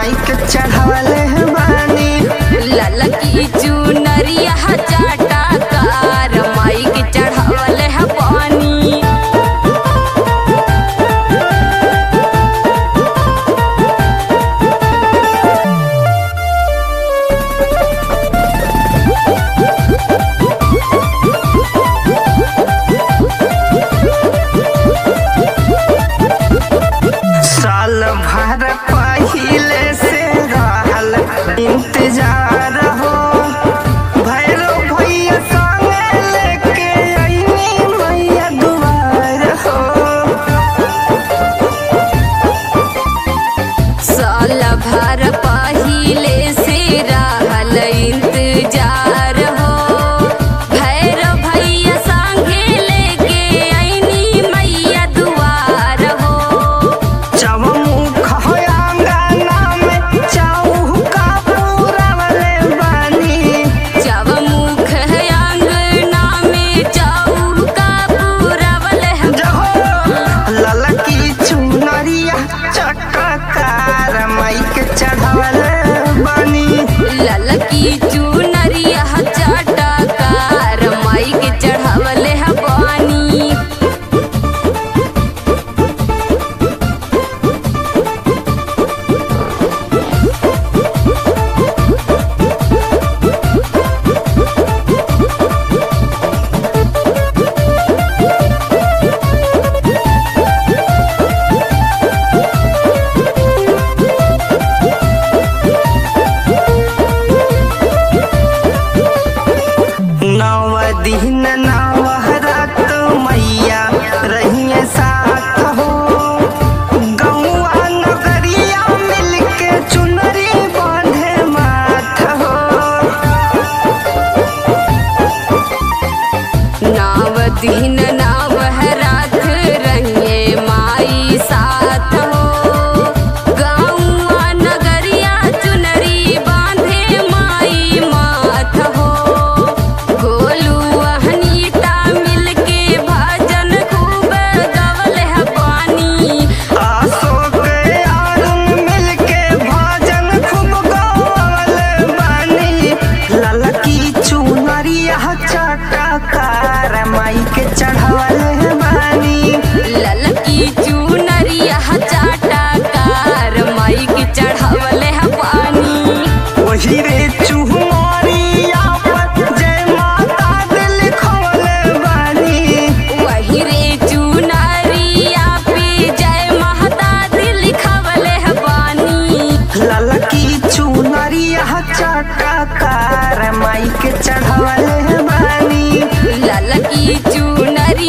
माई के चढ़ावले बानी ललकी चुनरिया चाटा कार माई के चढ़ावल है पानी साल भर पहिले से रहल इंतजार हो भैरव भैया संगे लेके अइनी मैया दुआर हो साल भर पहिले से रहल इंतजार हो भैरव भैया संगे लेके अइनी मैया दुआर हो चौमुख हो अंगना में चौका पूरवले बानी जब मुख है अंगना में चौका पूरवल है जहो ललकी चुनरिया चटकार माई के चढ़ावले बानी ललकी चुनरिया चाटा कार माई के चढ़ावल है पानी नव दिन नव रात मैया रहिए साथ हो गौआ नगरिया मिलके चुनरी बांधे माथ हो नाव दिन नाव है रात रहिए माई साथ हो गाँवा नगरिया चुनरी बांधे माई माथ हो गोलू अहनीता मिलके भजन खूब गवल है पानी अशोक अरुण मिलके भजन खूब गौल बानी ललकी चुनरिया चटकार माई के चढ़ावले बानी ललकी चुनरिया चाटा कार माई के चढ़ावल है पानी वही रे चुहमरिया पर जय माता दिल खोले बानी वही रे चुनरिया पे जय महता दिल खवल है पानी ललकी चुनरिया चटकार माई के चढ़ावले